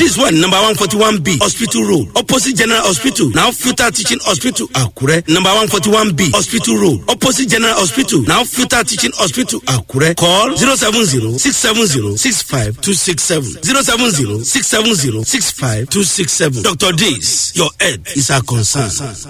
This one number one forty one B Hospital Road opposite General Hospital now Futa Teaching Hospital Akure number one forty one B Hospital Road opposite General Hospital now Futa Teaching Hospital Akure call zero seven zero six seven zero six five two six seven zero seven zero six seven zero six five two six seven Dr. Days your head is our concern.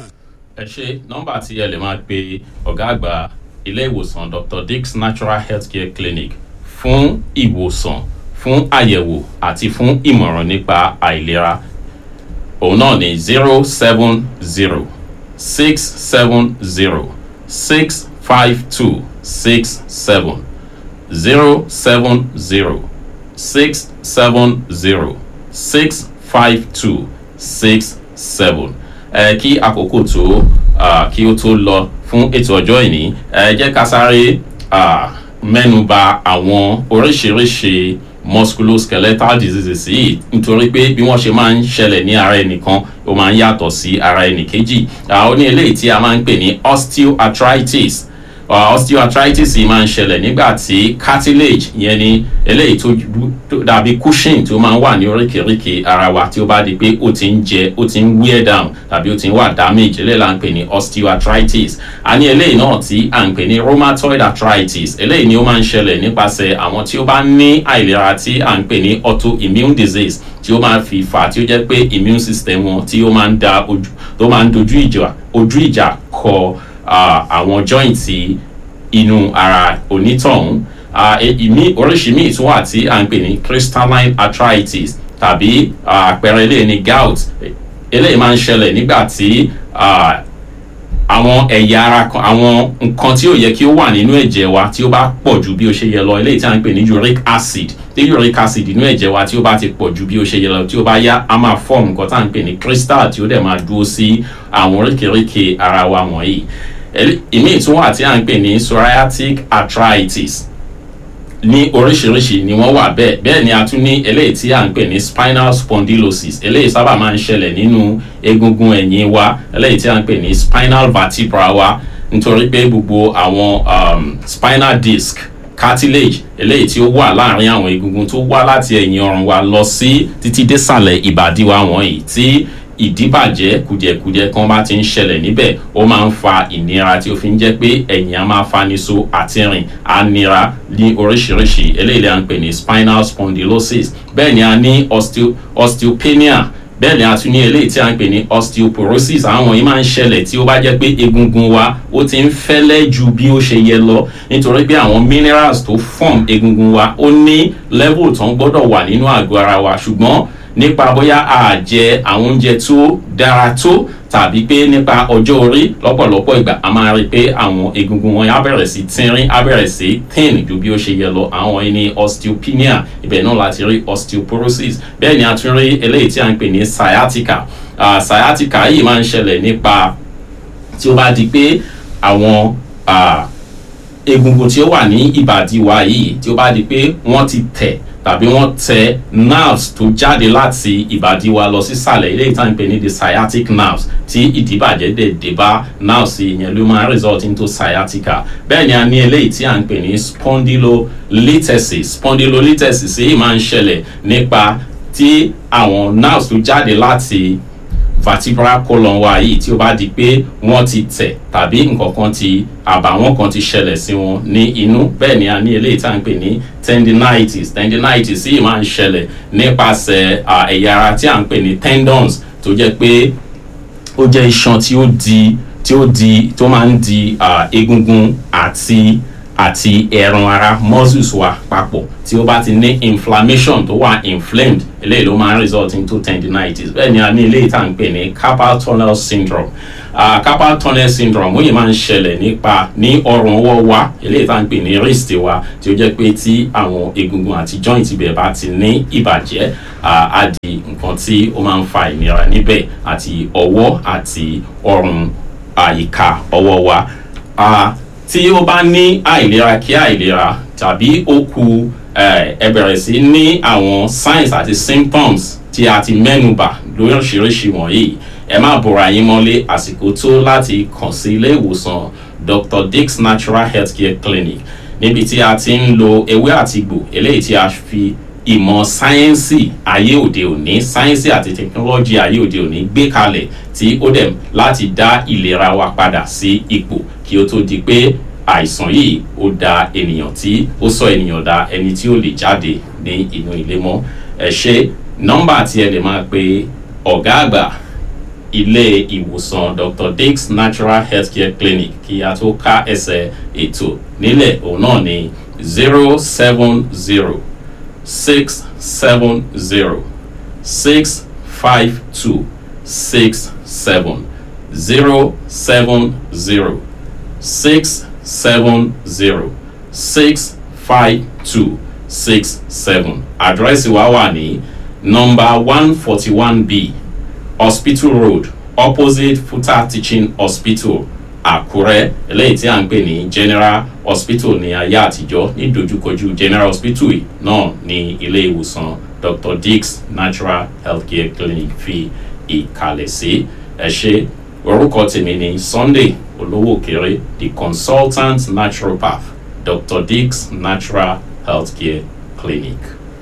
ẹ ṣe nọmba tí ẹ lè máa pe ọ̀gá àgbà ilé ìwòsàn dr dix natural healthcare clinic fún ìwòsàn fún àyẹ̀wò àti fún ìmọ̀ràn nípa àìlera òun náà ní zero seven zero six seven zero six five two six seven zero seven zero six seven zero six five two six seven ẹ kí àkókò tó ah, kí ó tó lọ fún ètò ọjọ́ ìní ẹ jẹ́ ká sáré ah, mẹ́nuba àwọn oríṣiríṣi musculoskeletal diseases yìí nítorí pé bí wọ́n ṣe máa ń ṣẹlẹ̀ ní ara ẹnìkan ó máa ń yàtọ̀ sí ara ẹnìkejì ah, ó ní eléyìí tí a máa ń pè ní osteoarthritis uh, osteoarthritis yìí máa ń ṣẹlẹ̀ nígbà tí cartilage yẹn ni eléyìí tó ju- tó dàbí cushion tó máa ń wà ní oríkèéríkèé ara wa tí ó bá di pé ó ti ń jẹ ó ti ń wear down tàbí ó ti ń wà damage eléyìí là ń pè ní osteoarthritis a ní eléyìí náà tí à ń pè ní rheumatoid arthritis eléyìí ni ó máa ń ṣẹlẹ̀ nípasẹ̀ àwọn tí ó bá ní àìlera tí à ń pè ní autoimmune disease tí ó máa fi fà á tí ó jẹ́ pé immune system wọn tí ó máa ń da ojú tó máa ń dojú ìjà ojú ìjà kọ ah, àwọn joint inú ara onítọ̀hún Ah, e- ìmí oríṣi míì tún wà tí à ń pè ní crystalline arthritis tàbí ah, àpẹẹrẹ eléyìí ní gout E- eléyìí máa ń ṣẹlẹ̀ nígbà tí ah, àwọn ẹ̀yà ara kan àwọn nǹkan tí ó yẹ kí ó wà nínú ẹ̀jẹ̀ wa tí ó bá pọ̀ ju bí ó ṣe yẹ lọ eléyìí tí a ń pè ní uric acid tí uric acid nínú ẹ̀jẹ̀ wa tí ó bá ti pọ̀ ju bí ó ṣe yẹ lọ tí ó bá yá a máa form nǹkan tá à ń pè ní crystal tí ó dẹ̀ máa dúró sí àwọn oríkèéríkèé ara wa wọ̀nyí Elé- ìmíì tún wà tí a ń pè ní psoriatic arthritis ní oríṣiríṣi ni wọ́n wà bẹ́ẹ̀ bẹ́ẹ̀ ni a tún ní eléyìí tí à ń pè ní spinal spondylosis eléyìí sábà máa ń ṣẹlẹ̀ nínú egungun ẹ̀yìn wa eléyìí tí à ń pè ní spinal vertebra wa nítorí pé gbogbo àwọn um, spinal disc cartilage eléyìí tí ó wà láàrin àwọn egungun tó wá láti ẹ̀yìn ọrùn wa lọ sí títí désàlẹ̀ ìbàdí wa wọ̀nyí tí ìdíbàjẹ́ kùdìẹ̀kudiẹ kan bá ti ń ṣẹlẹ̀ níbẹ̀ ó máa ń fa ìnira tí ó fi ń jẹ́ pé ẹ̀yìn á máa faniṣo àti rìn á nira ní oríṣiríṣi eléyìí à ń pè ní spinal spondylosis bẹ́ẹ̀ ni a ní osteo osteopenia bẹ́ẹ̀ ni a tún ní eléyìí tí a ń pè ní osteoporosis àwọn yìí máa ń ṣẹlẹ̀ tí ó bá jẹ́ pé egungun wa ó ti ń fẹ́lẹ́ ju bí ó ṣe yẹ lọ nítorí pé àwọn minerals tó form egungun wa ó ní level tó ń gbọ́dọ̀ wà nínú àgọ́ ara wa ṣùgbọ́n nípa bóyá a jẹ àwọn oúnjẹ tó dára tó tàbí pé nípa ọjọ́ orí lọ́pọ̀lọpọ̀ ìgbà a máa rí i pé àwọn egungun wọn á bẹ̀rẹ̀ sí tínrín á bẹ̀rẹ̀ sí thin ju bí ó ṣe yẹ lọ àwọn yìí ní osteopenia ibẹ̀ náà láti rí osteoporosis bẹ́ẹ̀ ni a tún rí eléyìí tí a ń pè ní sciatica Ah, sciatica yìí máa ń ṣẹlẹ̀ nípa tí ó bá di pé àwọn ah, egungun tí ó wà ní ìbàdí wa yìí tí ó bá di pé wọ́n ti tẹ̀ tàbí wọ́n tẹ nerves tó jáde láti ìbàdí wa lọ sísàlẹ̀ ilé ìtàn pè ní the sciatic nerves tí ìdíbàjẹ́ dẹ̀ dé bá nerves yẹn ló máa result into sciatica bẹ́ẹ̀ ni a ní eléyìí tí à ń pè ní spondylolisthesis spondylolisthesis yìí máa ń ṣẹlẹ̀ nípa tí àwọn nerves tó jáde láti vertebral column wa yìí tí ó bá di pé wọ́n ti tẹ̀ tàbí nǹkan kan ti àbàwọ́n kan ti ṣẹlẹ̀ sí wọn ní inú bẹ́ẹ̀ ni a ní eléyìí tá à ń pè ní tendinitis tendinitis yìí máa ń ṣẹlẹ̀ nípasẹ̀ à, ẹ̀yà ara tí à ń pè ní tendons tó jẹ́ pé ó jẹ́ iṣan tí ó di tí ó di tó máa ń di à, egungun àti àti ẹran ara muscles wa papọ̀ tí ó bá ti ní inflammation tó wà inflamed eléyìí ló máa ń result into tendinitis bẹ́ẹ̀ ni a ní eléyìí tá à ń pè ní carpal tunnel syndrome uh, carpal tunnel syndrome ó yìí máa ń ṣẹlẹ̀ nípa ní ọrùn ọwọ́ wa eléyìí tá à ń pè ní wrist wa tí ó jẹ́ pé tí àwọn egungun àti joint ibẹ̀ bá ti ní ìbàjẹ́ uh, á di nǹkan tí ó máa ń fa ìnira níbẹ̀ àti ọwọ́ àti ọrùn àyíká ọwọ́ wa. Uh, tí ó bá ní àìlera kí àìlera tàbí ó ku eh, ẹ bẹ̀rẹ̀ sí ní àwọn signs àti symptoms tí a ti mẹ́nubà lóríṣiríṣi wọ̀nyí ẹ má bora yín mọ́lé àsìkò tó láti kàn sí ilé ìwòsàn dr dix natural healthcare clinic níbi tí a ti ń lo ewé àti egbò eléyìí tí a fi ìmọ̀ sáyẹ́nsì ayé òde òní sáyẹ́nsì àti tẹkinọ́lọ́jì ayé òde òní gbé kalẹ̀ tí ó dẹ̀ láti dá ìlera wa padà sí ipò kí ó tó di pé àìsàn yìí ó da ènìyàn tí ó sọ ènìyàn da ẹni tí ó lè jáde ní inú ilé mọ́ ẹ ṣe nọ́mbà tí ẹ lè máa pe ọ̀gá àgbà ilé ìwòsàn dr dix natural healthcare clinic kí a tó ká ẹsẹ̀ ètò nílẹ̀ òun náà ní zero seven zero six seven zero six five two six seven zero seven zero six seven zero six five two six seven àdírẹ́sì wa wà ní nọmba one forty one b hospital road opposite futa teaching hospital àkúrẹ́ eléyìí tí à ń pè ní general hospital ní ayé àtijọ́ ní dojúkojú general hospital yìí náà ní ilé ìwòsàn dr dix natural healthcare clinic fi ìkàlẹ̀ sí ẹ ṣe orúkọ tèmi ní sunday olówó kéré the consultant naturopath dr dix natural healthcare clinic.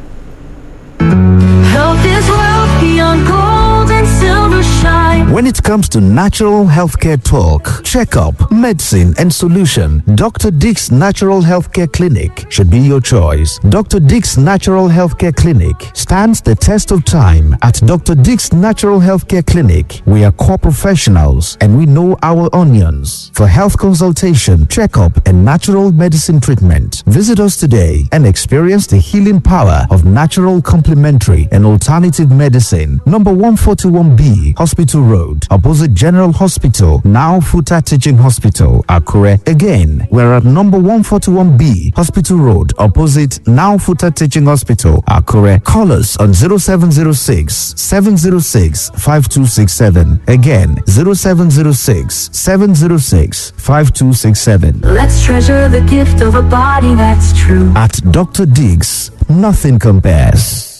Health is wealth beyond gold and silver shine. When it comes to natural healthcare talk, checkup, medicine, and solution, Dr. Dick's Natural Healthcare Clinic should be your choice. Dr. Dick's Natural Healthcare Clinic stands the test of time. At Dr. Dick's Natural Healthcare Clinic, we are core professionals and we know our onions. For health consultation, checkup, and natural medicine treatment, visit us today and experience the healing power of natural complementary and alternative medicine. Number 141B, Hospital Road, opposite General Hospital, now Futa Teaching Hospital, Akure. Again, we're at number 141B, Hospital Road, opposite now Futa Teaching Hospital, Akure. Call us on 0706 706 5267. Again, 0706 706 5267. Let's treasure the gift of a body that's true. At Dr. Diggs, nothing compares.